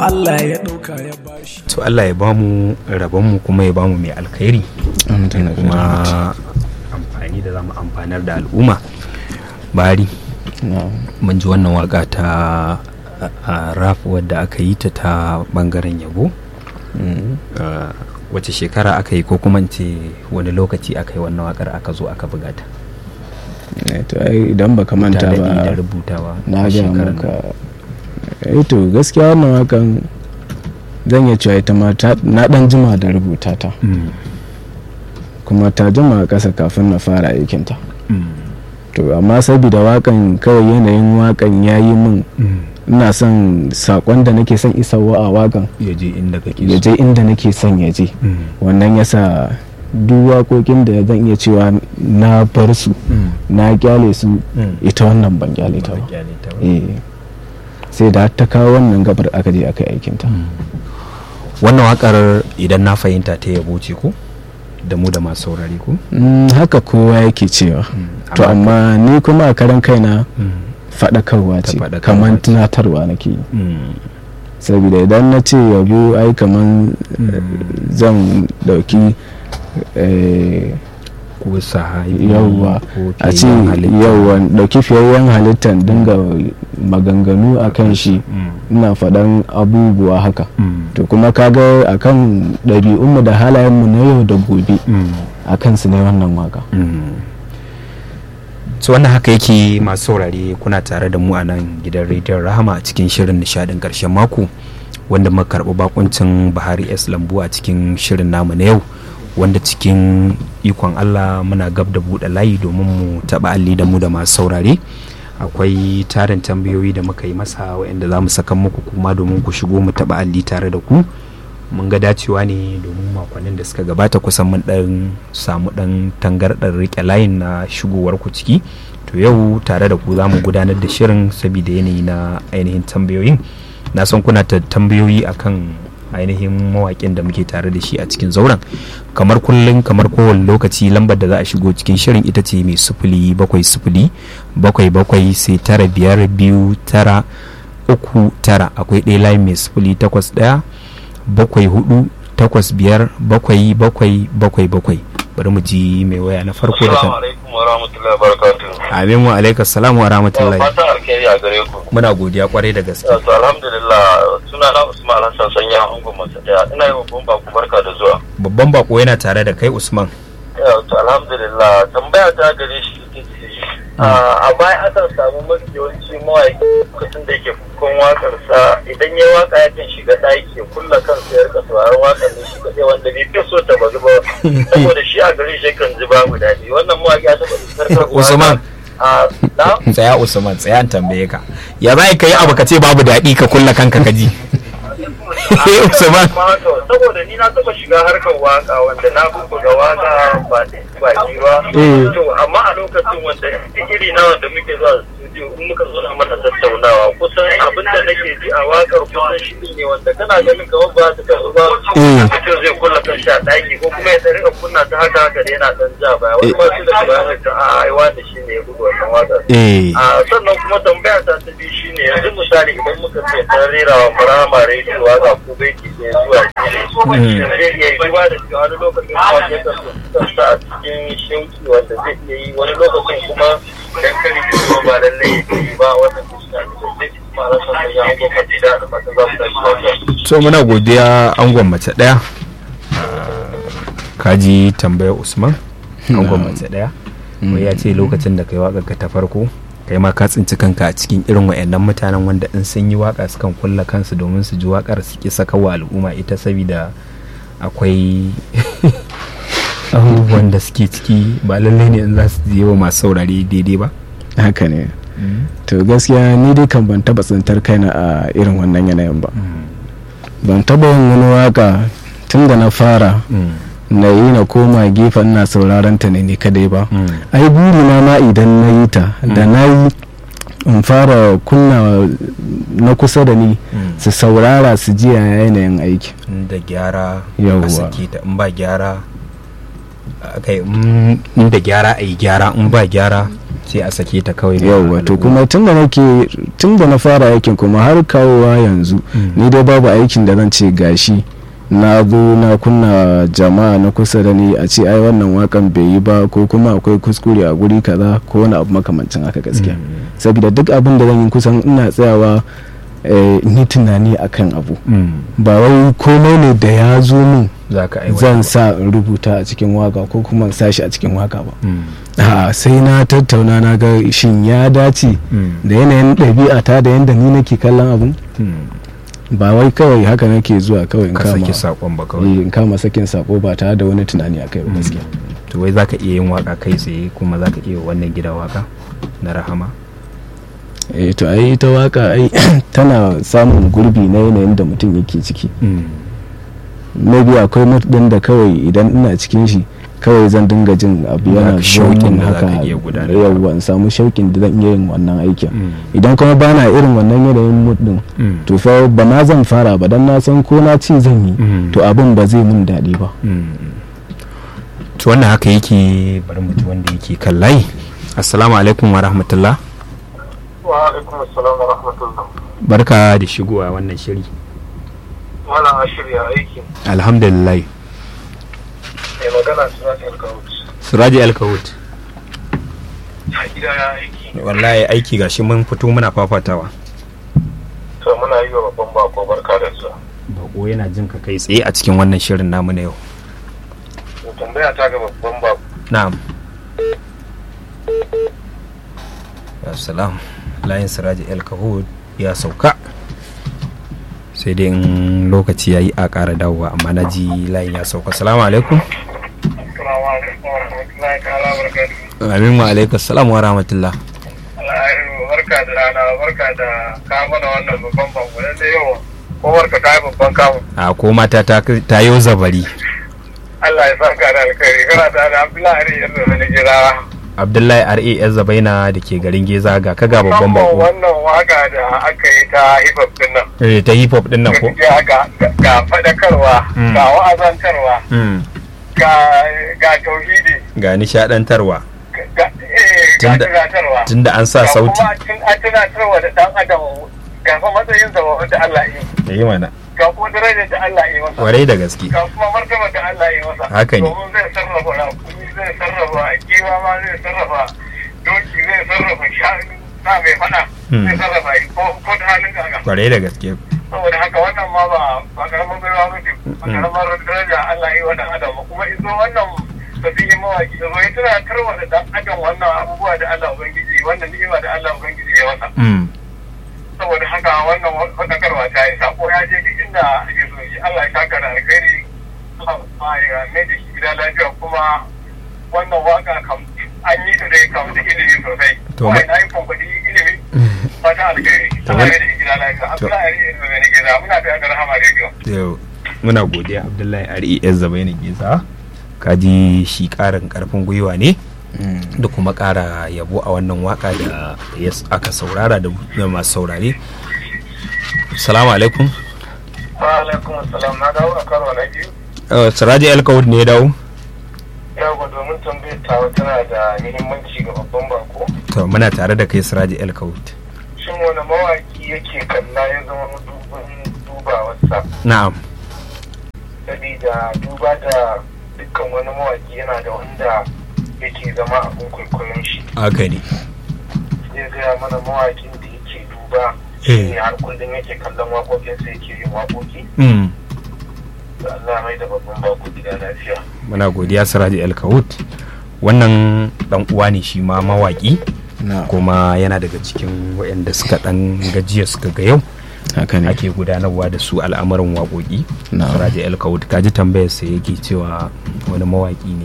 Allah ya ɗauka ya bashi to Allah ya bamu rabonmu kuma ya bamu mai alkhairi kuma amfani da zamu amfanar da al'umma bari mun ji wannan waka ta a rap wadda aka yi ta ta bangaren yabo Uh, wace shekara aka yi ko kuma ce wani lokaci aka yi wannan wakar aka zo aka buga ta to ai idan baka manta Ta daɗe da ba rubutawa na a ga shekarar maka eh to gaskiya wannan wakan zan iya cewa ita ma ta- na dan jima da rubuta ta nan. Mm, kuma ta jima a ƙasa kafin na fara aikinta mm, to amma saboda wakan kawai yanayin wakan ya yi min mm. ina son sakon da nake son isarwa a wakan ya je inda kake ya so je inda nake son ya je Mm, wannan yasa duk waƙoƙin da zan iya cewa na bar su mm, na kyale su mm. ita wannan ban kyale ta Ba ba kyale ta ba. eh sai da ta kawo wannan gabar aka je aka yi aikinta Mm. wannan wakar idan na fahimta ta yabo ce ko da mu da masu saurari ko Mm, haka kowa yake cewa Mm, to amma ni kuma a karan kaina Mm, faɗakarwa Ta ce faɗakarwa kamar ce. tunatarwa nake yi mm, saboda idan na ce yabo ai kamar Mm. zan dauki eh, ko sahabi yawwa ko a ce fiyayyen halitta. yawwa dauki fiyayyen halittar dinga maganganu a kan shi Mm, ina faɗan abubuwa haka mm, to kuma kaga akan ɗabi'unmu da halayenmu na yau da gobe mm. a kansu ne wannan waka so wannan haka yake masu saurare kuna tare da mu a nan gidan rediyon rahama a cikin shirin nishadin karshen mako wanda muka karɓi bakuncin bahari s lambu a cikin shirin namu na yau wanda cikin ikon allah muna gab da buɗe layi domin mu taɓa alli da mu da masu saurare akwai tarin tambayoyi da muka yi masa waɗanda za mu saka muku kuma domin ku shigo mu taɓa alli tare da ku mun ga dacewa ne domin makonnin da suka gabata kusan mun dan samu dan tangardar rike layin na shigowar ku ciki to yau tare da ku za mu gudanar da shirin saboda yanayi na ainihin tambayoyin na san kuna ta tambayoyi akan ainihin mawaƙin da muke tare da shi a cikin zauren kamar kullum kamar kowane lokaci lambar da za a shigo cikin shirin ita ce mai sufuli bakwai sufuli bakwai bakwai sai tara biyar biyu tara uku tara akwai ɗaya layin mai sufuli takwas ɗaya bakwai hudu takwas biyar bakwai bakwai bakwai bakwai bari mu ji mai waya na farko da Assalamu kan alaikum wa rahmatullahi wa barakatuh. amin wa alaikas salam wa rahmatullahi Fatan alkhairi a gare ku. muna godiya kwarai da gaske To alhamdulillah suna na Usman Hassan sanya angon masa daya. Ina yi wa babban baku barka da zuwa. babban bako yana tare da kai usman Ya, To alhamdulillah tambaya ta gare shi ita ce a baya akan samu mafi yawanci mawaƙi lokacin da yake fukon waƙarsa idan ya waka yakan shiga ɗaki ya kulla kansa ya rika sauraron waƙar ne shi kaɗai wanda bai fi so ta bazu ba saboda shi a gare shi kan ji babu daɗi wannan mawaƙi ya taɓa sarkar Usman. a na tsaya usman tsaya an tambaye ka ya za ka yi abu ka ce babu daɗi ka kulla kanka ka ji usman Ma to, saboda ni na taba shiga harkar waka wanda na buga waka ba ba ji ba to amma a lokacin wanda iri na wanda muke zuwa studio in muka zo na mana tattaunawa kusan abin da nake ji a wakar kusan shi ne wanda kana ganin kamar ba ta kasu ba mutum zai kulla kan sha daki ko kuma ya tsari a kunna ta haka haka da yana dan ja baya wani ma su da bayan ta a aiwa da shi ne ya buga wannan wakar eh a sannan kuma tambaya ta ta biyu shine yanzu misali idan muka ce ta rera wa marama rediyo waka ko baiti ne zuwa jini zai iya yi duba da cewa wani lokacin kuma ya kan sa a cikin shauki wanda zai iya yi wani lokacin kuma dan kari kuma ba lallai ya yi ba wannan da shi ne sai kuma ala san ya hango fatida da fatan za su tashi lafiya so muna godiya angon mace ɗaya kaji tambayar usman angon mace ɗaya wai ya ce lokacin da kai waƙar ka ta farko kai ma ka tsinci kanka a cikin irin wa'annan mutanen wanda in sun yi waka sukan kulla kansu domin su ji wakar su ki saka wa al'umma ita saboda akwai abubuwan da suke ciki ba lallai ne in za su je wa masu saurare daidai ba haka ne to gaskiya ni dai kan ban taba tsintar kaina a irin wannan yanayin ba ban taba yin wani waka tun da na fara na yi na koma gefen ina sauraron ta ne ni kadai ba ai burina ma idan na yi ta da na yi in fara kunna na kusa da ni su saurara su ji a yanayin aiki da gyara Yawwa. a sake ta in ba gyara kai in da gyara a yi gyara in ba gyara sai a sake ta kawai yauwa to kuma tun da nake tun da na fara aikin kuma har kawowa yanzu ni dai babu aikin da zan ce gashi na zo na kunna jama'a na kusa da ni a ce ai wannan wakan bai yi ba ko kuma akwai kuskure a guri kaza ko wani abu makamancin haka gaskiya saboda duk abin da zan yi kusan ina tsayawa ni tunani akan abu ba wai komai ne da ya zo min zan sa rubuta a cikin waka ko kuma sa shi a cikin waka ba sai na tattauna na ga shin ya dace da yanayin ɗabi'ata da yadda ni nake kallon abun ba wai kawai haka nake zuwa kawai in kama saki sakon ba kawai in kama sakin sako ba tare da wani tunani a kai gaskiya to wai zaka iya yin waka kai tsaye kuma zaka iya wannan gida waka na rahama eh to ai ita waka ai tana samun gurbi na yanayin da mutum yake ciki maybe akwai mood din da kawai idan ina cikin shi kawai zan dinga jin abu yana shauƙin haka yawwa in samu shauƙin da zan iya yin wannan aikin idan kuma bana irin wannan yanayin mood din to fa ba na zan fara ba dan na san ko na ci zan yi to abin ba zai mun daɗi ba to wannan haka yake bari mutu wanda yake kan layi assalamu alaikum wa rahmatullah wa alaikum assalam wa rahmatullah barka da shigowa wannan shiri malam ashirya aiki alhamdulillah mai magana suraji alkawut suraji alkawut a gida ya aiki wallahi aiki gashi mun fito muna fafatawa to muna yi wa babban bako barka da zuwa bako yana jin ka kai tsaye a cikin wannan shirin namu na yau tambaya ta ga babban bako na'am salam layin siraji alkahud ya sauka sai dai in lokaci ya yi a ƙara dawowa amma na ji layin ya sauka salamu alaikum amin wa alaikum salam wa rahmatullah barka da rana barka da kamuna wannan babban bako da yau ko barka ta yi babban kamu a ko mata ta yi zabari Allah ya saka da alkhairi kana da Abdullahi yanzu da jira abdullahi ra yan zabaina da ke garin geza ga kaga babban bako wannan waka da aka yi ta hip hop din nan eh ta hip hop din nan ko ga ga fadakarwa ga wa'azantarwa ga ga tauhidi ga nishadantarwa ga eh ga tunatarwa tunda an sa sauti kuma a tunatarwa da dan adam ga fa matsayin sa wanda Allah ya yi yi mana ga kuma darajar da Allah ya yi masa warai da gaske ga kuma martaba da Allah ya yi masa haka ne domin zai sarrafa rakumi zai sarrafa kewa ma zai sarrafa doki zai sarrafa shanu na mai fada zai sarrafa yi ko ko da halin gaga warai da gaske saboda haka wannan ma ba ba karamin baiwa ba ce ba karamar daraja Allah ya yi wa dan adam ba kuma izo wannan sabihin mawaki da zai tana tarwa da dan adam wannan abubuwa da Allah ubangiji wannan ni'ima da Allah ubangiji ya masa saboda haka wannan fadakarwa ta yi sako ya je duk inda ake so yi Allah ya saka da alkhairi Allah ya mai da shi gida lafiya kuma wannan waka kam an yi ta dai kam da ilimi sosai kuma na yi kwakwadi ilimi fata alkhairi Allah ya da shi gida lafiya Abdullahi Ari Ezza Bene Geza muna tare da Rahama Radio yau muna godiya Abdullahi Ari Ezza Bene Geza kaji shi karin karfin gwiwa ne da kuma kara yabo a wannan waka da aka saurara da masu saurare salamu alaikum wa alaikum salam na dawo a karo na biyu siraji alkawud ne ya dawo yawa domin tambayar tawa tana da muhimmanci ga babban bako to muna tare da kai siraji alkawud shin wani mawaki yake kalla ya zama dubin dubawarsa na'am sabida duba da dukkan wani mawaki yana da wanda yake zama abin kwaikwayon shi haka ne zai gaya mana mawakin da yake duba shi ne har kullum yake kallon waƙoƙinsa yake yin waƙoƙi Allah mai da babban bako gida lafiya muna godiya siraji alkawut wannan dan uwa ne shi ma mawaki kuma yana daga cikin waɗanda suka dan gajiya suka ga yau haka ne ake gudanarwa da su al'amuran waƙoƙi siraji alkawut kaji tambayar sa yake cewa wani mawaki ne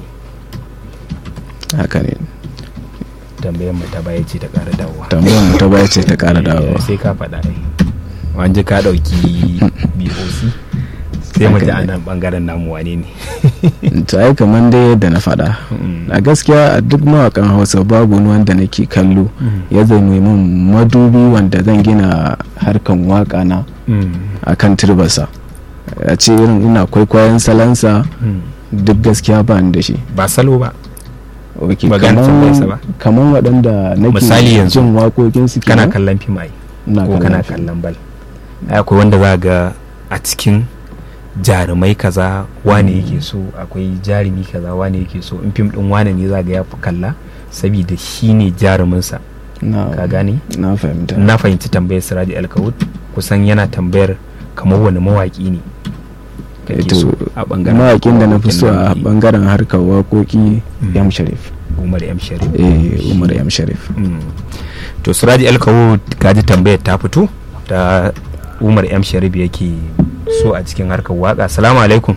haka ne tambayar mu ta baya ce ta ƙara dawowa tambayar mu ta baya ce ta ƙara dawowa sai ka faɗa ai wanje ka ɗauki boc sai mu ji a nan ɓangaren namu wane ne to ai kamar dai yadda na faɗa a gaskiya a duk mawakan hausa babu wani wanda nake kallo ya zame min madubi wanda zan gina harkan waka na a kan turbarsa a ce irin ina kwaikwayon salansa duk gaskiya ba ni da shi ba salo ba ok Ba gane tambayarsa ba. kamar waɗanda nake Misali yanzu, jin waƙoƙinsu kana kenan? kallon fim ai Ina ko kana fim. kallon bal ai akwai wanda za ga a cikin jarumai kaza wane yake so akwai jarumi kaza wane yake so in fim din wane ne za ga ya fi kalla saboda shi ne jaruminsa na ka gane na fahimta na fahimci tambayar siradi alkawud kusan yana tambayar kamar wani mawaki ne kake Eh, to, so a bangaren mawaƙin da na fi so a waƙoƙin da bangaren harkar waƙoƙi Mm. yam sharif umar m sharif eh umar yam sharif Mm. to siradi alkawud kaji tambayar ta fito ta umar m sharif yake so a cikin harkar waka salamu alaikum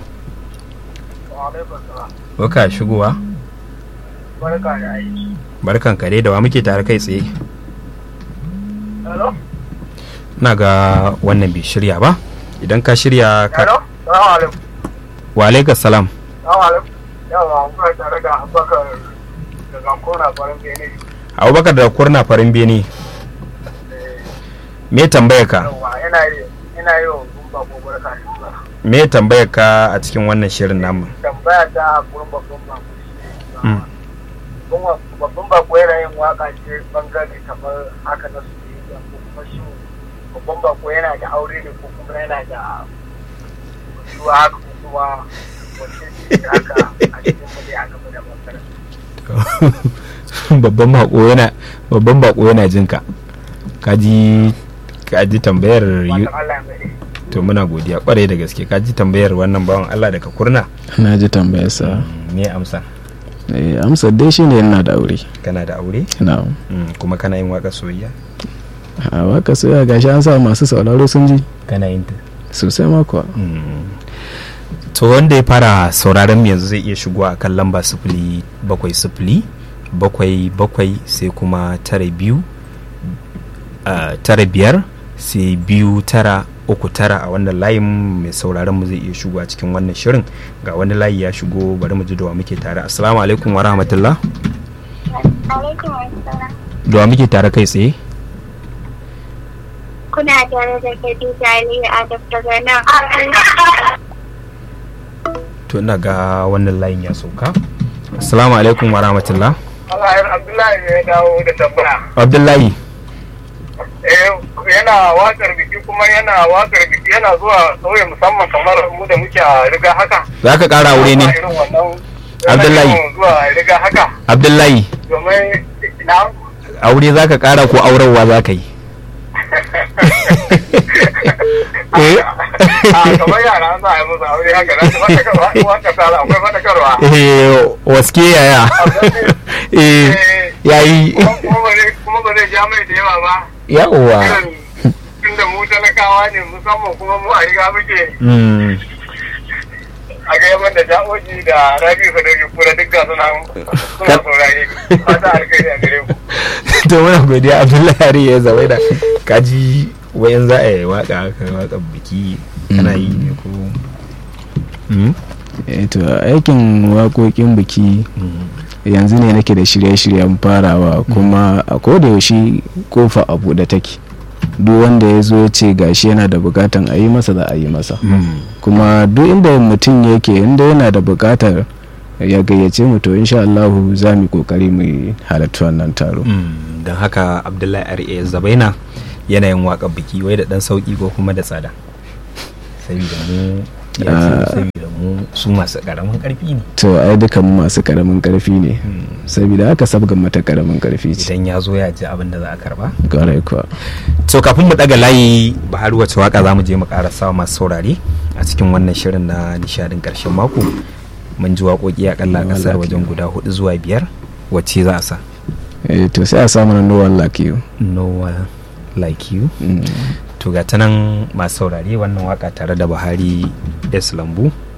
Baka shigowa barka da aiki barkan ka dai da wa muke tare kai tsaye hello na ga wannan bai shirya ba idan ka shirya hello ka salamu alaikum wa alaikum salam salamu alaikum yawa kuna tare da abubakar daga kona farin bene abubakar da kurna farin bene me tambayar ka yawa ina yi ina yi wa gumba ko barka da zuwa me tambayar ka a cikin wannan shirin namu tambaya ta gurin babban bako Mm. babban bako yana yin waka ce bangare kamar haka na su ko kuma shi babban bako yana da aure ne ko kuma yana da shiwa haka ko kuma wace ce haka a cikin mu ne aka fi da bangaren babban bako yana babban bako yana jin ka kaji kaji tambayar yu- wata Allah mai to muna godiya kwarai da gaske kaji tambayar wannan bawan Allah daga kurna na ji tambayarsa me amsa eh amsar dai shine yana da aure kana da aure na Mm, kuma kana yin waka soyayya a waka soya gashi an sa masu sauraro sun ji kana yin ta sosai ma kuwa to wanda ya fara sauraron mu yanzu zai iya shigo a kan lamba sifili bakwai sifili bakwai bakwai sai kuma tara biyu ah, tara biyar sai biyu tara uku tara a wannan layin mai sauraron mu zai iya shigo a cikin wannan shirin ga wani layi ya shigo bari mu ji da wa muke tare assalamu alaikum wa rahmatullah alaikum assalam da wa muke tare kai tsaye kuna tare da Khadija Aliyu Adab daga nan to ina ga wannan layin ya sauka assalamu alaikum wa rahmatullah Allah ya Abdullahi ne ya dawo da tambaya abdullahi eh yana wakar biki kuma yana wakar biki yana zuwa sauye musamman kamar mu da muke a riga haka za ka kara aure ne Irin wannan- Abdullahi. yana yawan zuwa riga haka abdullahi domin na aure za ka kara ko aurarwa za ka yi Eh? a kamar yara an za a yi musu aure haka na su fadakarwa waka tsara akwai fadakarwa eh waske yaya eh yayi kuma kuma ba zai kuma ba zai ja mai da yawa ba yawa irin tunda mu talakawa ne musamman kuma mu a riga muke Mm. a ga yaman da ja'oji da rabi su da kura duk ga suna suna saurare fata alkhairi a gare ku to muna godiya abdullahi hari ya zawai da kaji wayan za a yi waka haka waka biki kana yi ne ko Mm? eh to aikin waƙoƙin biki Mm. yanzu ne nake da shirye-shiryen farawa kuma a yaushe kofa a buɗe take duk wanda ya zo ya ce gashi yana da bukatan a yi masa za a yi masa Mm. kuma duk inda mutum yake inda yana da bukatar ya gayyace mu to insha Allah za mu yi kokari mu halarci wannan taro Mm. don haka abdullahi ari zabaina yanayin waka biki wai da dan sauki ko kuma da tsada saboda mu ya ce Ah. saboda mu su masu karamin karfi ne to ai dukan mu masu karamin karfi ne saboda haka sabgan mata karamin karfi ce idan ya zo ya ji abin da za a karba kwarai kuwa so kafin mu daga layi bahar wace waka za mu je mu karasa wa masu saurare a cikin wannan shirin na nishadin karshen mako mun ji waƙoƙi akalla a ƙasar wajen guda hudu zuwa biyar wacce za a sa eh to sai a samu na no one like you no one like you Mm. to ga ta nan masu saurare wannan waka tare da buhari s lambu